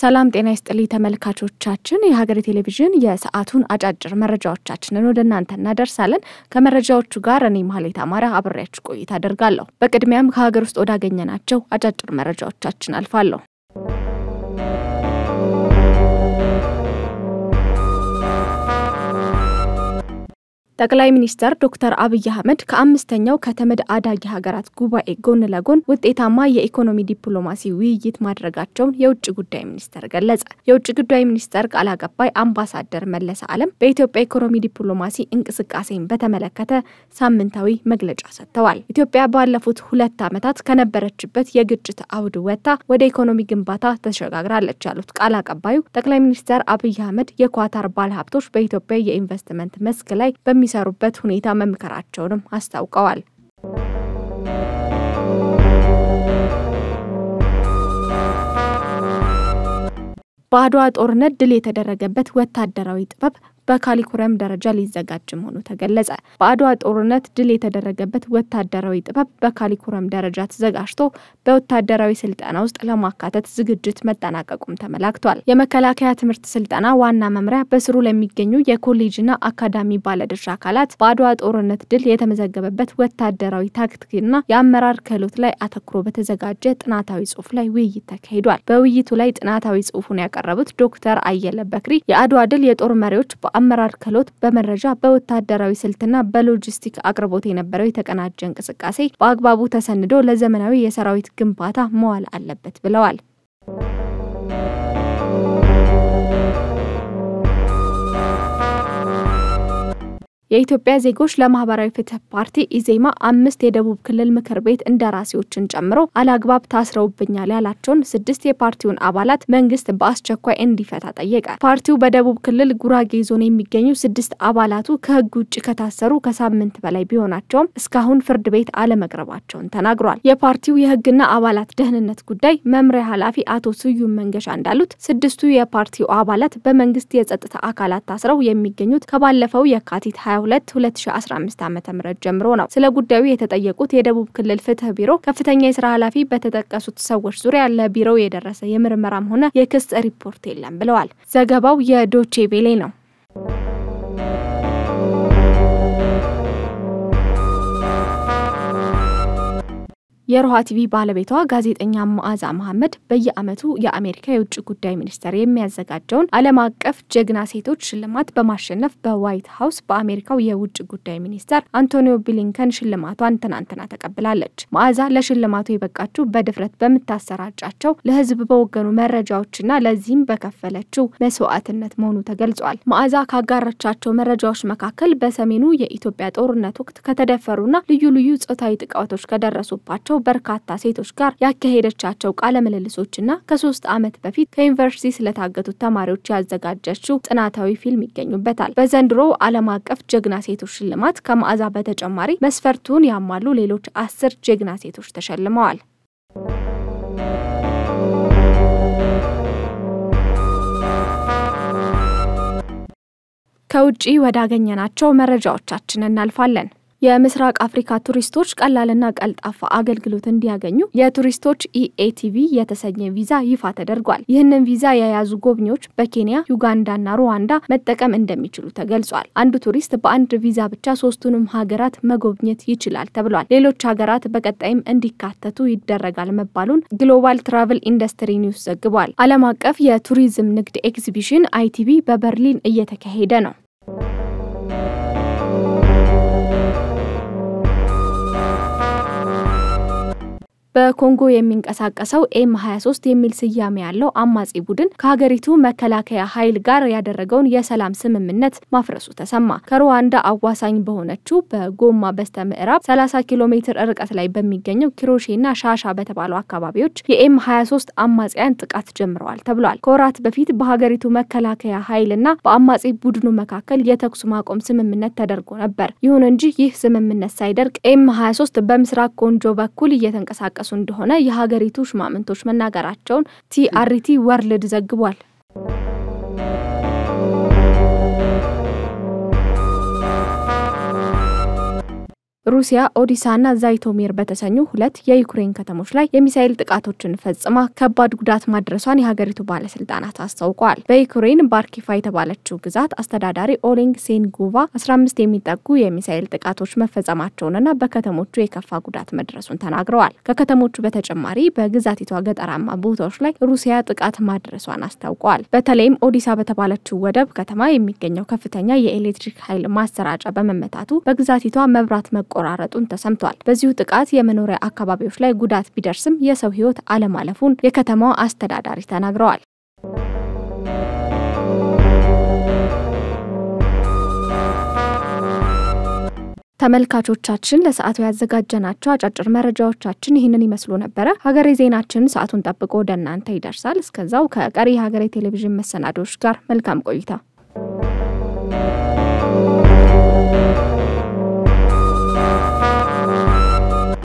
ሰላም ጤና ይስጥልኝ ተመልካቾቻችን፣ የሀገሬ ቴሌቪዥን የሰዓቱን አጫጭር መረጃዎቻችንን ወደ እናንተ እናደርሳለን። ከመረጃዎቹ ጋር እኔ ማህሌት አማራ አብሬያችሁ ቆይታ አደርጋለሁ። በቅድሚያም ከሀገር ውስጥ ወዳገኘናቸው አጫጭር መረጃዎቻችን አልፋለሁ። ጠቅላይ ሚኒስትር ዶክተር አብይ አህመድ ከአምስተኛው ከተመድ አዳጊ ሀገራት ጉባኤ ጎን ለጎን ውጤታማ የኢኮኖሚ ዲፕሎማሲ ውይይት ማድረጋቸውን የውጭ ጉዳይ ሚኒስቴር ገለጸ። የውጭ ጉዳይ ሚኒስቴር ቃል አቀባይ አምባሳደር መለሰ ዓለም በኢትዮጵያ ኢኮኖሚ ዲፕሎማሲ እንቅስቃሴን በተመለከተ ሳምንታዊ መግለጫ ሰጥተዋል። ኢትዮጵያ ባለፉት ሁለት ዓመታት ከነበረችበት የግጭት አውድ ወጥታ ወደ ኢኮኖሚ ግንባታ ተሸጋግራለች ያሉት ቃል አቀባዩ ጠቅላይ ሚኒስትር አብይ አህመድ የኳታር ባለሀብቶች በኢትዮጵያ የኢንቨስትመንት መስክ ላይ በሚ የሚሰሩበት ሁኔታ መምከራቸውንም አስታውቀዋል። በአድዋ ጦርነት ድል የተደረገበት ወታደራዊ ጥበብ በካሪኩለም ደረጃ ሊዘጋጅ መሆኑ ተገለጸ። በአድዋ ጦርነት ድል የተደረገበት ወታደራዊ ጥበብ በካሪኩለም ደረጃ ተዘጋጅቶ በወታደራዊ ስልጠና ውስጥ ለማካተት ዝግጅት መጠናቀቁም ተመላክቷል። የመከላከያ ትምህርት ስልጠና ዋና መምሪያ በስሩ ለሚገኙ የኮሌጅና አካዳሚ ባለድርሻ አካላት በአድዋ ጦርነት ድል የተመዘገበበት ወታደራዊ ታክቲክና የአመራር ክህሎት ላይ አተኩሮ በተዘጋጀ ጥናታዊ ጽሑፍ ላይ ውይይት ተካሂዷል። በውይይቱ ላይ ጥናታዊ ጽሑፉን ያቀረቡት ዶክተር አየለ በክሪ የአድዋ ድል የጦር መሪዎች አመራር ክህሎት በመረጃ በወታደራዊ ስልትና በሎጂስቲክ አቅርቦት የነበረው የተቀናጀ እንቅስቃሴ በአግባቡ ተሰንዶ ለዘመናዊ የሰራዊት ግንባታ መዋል አለበት ብለዋል። የኢትዮጵያ ዜጎች ለማህበራዊ ፍትህ ፓርቲ ኢዜማ አምስት የደቡብ ክልል ምክር ቤት እንደራሴዎችን ጨምሮ አላግባብ ታስረውብኛል ያላቸውን ስድስት የፓርቲውን አባላት መንግስት በአስቸኳይ እንዲፈታ ጠየቀ። ፓርቲው በደቡብ ክልል ጉራጌ ዞን የሚገኙ ስድስት አባላቱ ከህግ ውጭ ከታሰሩ ከሳምንት በላይ ቢሆናቸውም እስካሁን ፍርድ ቤት አለመቅረባቸውን ተናግሯል። የፓርቲው የህግና አባላት ደህንነት ጉዳይ መምሪያ ኃላፊ አቶ ስዩም መንገሻ እንዳሉት ስድስቱ የፓርቲው አባላት በመንግስት የጸጥታ አካላት ታስረው የሚገኙት ከባለፈው የካቲት 22 2015 ዓ.ም ጀምሮ ነው። ስለ ጉዳዩ የተጠየቁት የደቡብ ክልል ፍትህ ቢሮ ከፍተኛ የስራ ኃላፊ በተጠቀሱት ሰዎች ዙሪያ ለቢሮው የደረሰ የምርመራም ሆነ የክስ ሪፖርት የለም ብለዋል። ዘገባው የዶቼ ቬሌ ነው። የሮሃ ቲቪ ባለቤቷ ጋዜጠኛ መዓዛ መሐመድ በየዓመቱ የአሜሪካ የውጭ ጉዳይ ሚኒስቴር የሚያዘጋጀውን ዓለም አቀፍ ጀግና ሴቶች ሽልማት በማሸነፍ በዋይት ሀውስ በአሜሪካው የውጭ ጉዳይ ሚኒስተር አንቶኒዮ ብሊንከን ሽልማቷን ትናንትና ተቀብላለች። መዓዛ ለሽልማቱ የበቃችው በድፍረት በምታሰራጫቸው ለሕዝብ በወገኑ መረጃዎችና ለዚህም በከፈለችው መስዋዕትነት መሆኑ ተገልጿል። መዓዛ ካጋረቻቸው መረጃዎች መካከል በሰሜኑ የኢትዮጵያ ጦርነት ወቅት ከተደፈሩና ልዩ ልዩ ጾታዊ ጥቃቶች ከደረሱባቸው በርካታ ሴቶች ጋር ያካሄደቻቸው ቃለ ምልልሶችና ከሶስት ዓመት በፊት ከዩኒቨርሲቲ ስለታገቱት ተማሪዎች ያዘጋጀችው ጥናታዊ ፊልም ይገኙበታል። በዘንድሮው ዓለም አቀፍ ጀግና ሴቶች ሽልማት ከመዓዛ በተጨማሪ መስፈርቱን ያሟሉ ሌሎች አስር ጀግና ሴቶች ተሸልመዋል። ከውጪ ወዳገኘናቸው መረጃዎቻችን እናልፋለን። የምስራቅ አፍሪካ ቱሪስቶች ቀላልና ቀልጣፋ አገልግሎት እንዲያገኙ የቱሪስቶች ኢኤቲቪ የተሰኘ ቪዛ ይፋ ተደርጓል። ይህንን ቪዛ የያዙ ጎብኚዎች በኬንያ፣ ዩጋንዳና ሩዋንዳ መጠቀም እንደሚችሉ ተገልጿል። አንዱ ቱሪስት በአንድ ቪዛ ብቻ ሶስቱንም ሀገራት መጎብኘት ይችላል ተብሏል። ሌሎች ሀገራት በቀጣይም እንዲካተቱ ይደረጋል መባሉን ግሎባል ትራቭል ኢንዱስትሪ ኒውስ ዘግቧል። ዓለም አቀፍ የቱሪዝም ንግድ ኤግዚቢሽን አይቲቪ በበርሊን እየተካሄደ ነው። በኮንጎ የሚንቀሳቀሰው ኤም 23 የሚል ስያሜ ያለው አማጺ ቡድን ከሀገሪቱ መከላከያ ኃይል ጋር ያደረገውን የሰላም ስምምነት ማፍረሱ ተሰማ። ከሩዋንዳ አዋሳኝ በሆነችው በጎማ በስተ ምዕራብ 30 ኪሎ ሜትር ርቀት ላይ በሚገኘው ኪሮሼና ሻሻ በተባሉ አካባቢዎች የኤም 23 አማጽያን ጥቃት ጀምረዋል ተብሏል። ከወራት በፊት በሀገሪቱ መከላከያ ኃይልና በአማጺ ቡድኑ መካከል የተኩስ ማቆም ስምምነት ተደርጎ ነበር። ይሁን እንጂ ይህ ስምምነት ሳይደርቅ ኤም 23 በምስራቅ ኮንጆ በኩል እየተንቀሳቀሱ እንደሆነ የሀገሪቱ ሽማምንቶች መናገራቸውን ቲአርቲ ወርልድ ዘግቧል። ሩሲያ ኦዲሳና ዛይቶሚር በተሰኙ ሁለት የዩክሬን ከተሞች ላይ የሚሳኤል ጥቃቶችን ፈጽማ ከባድ ጉዳት ማድረሷን የሀገሪቱ ባለስልጣናት አስታውቀዋል። በዩክሬን ባርኪፋ የተባለችው ግዛት አስተዳዳሪ ኦሌንግ ሴንጉቫ 15 የሚጠጉ የሚሳኤል ጥቃቶች መፈጸማቸውንና በከተሞቹ የከፋ ጉዳት መድረሱን ተናግረዋል። ከከተሞቹ በተጨማሪ በግዛቲቷ ገጠራማ ቦታዎች ላይ ሩሲያ ጥቃት ማድረሷን አስታውቀዋል። በተለይም ኦዲሳ በተባለችው ወደብ ከተማ የሚገኘው ከፍተኛ የኤሌክትሪክ ኃይል ማሰራጫ በመመታቱ በግዛቲቷ መብራት መቆራረጡን ተሰምቷል። በዚሁ ጥቃት የመኖሪያ አካባቢዎች ላይ ጉዳት ቢደርስም የሰው ሕይወት አለማለፉን የከተማዋ አስተዳዳሪ ተናግረዋል። ተመልካቾቻችን ለሰዓቱ ያዘጋጀናቸው አጫጭር መረጃዎቻችን ይህንን ይመስሉ ነበረ። ሀገሬ ዜናችን ሰዓቱን ጠብቆ ወደ እናንተ ይደርሳል። እስከዛው ከቀሪ የሀገሬ ቴሌቪዥን መሰናዶዎች ጋር መልካም ቆይታ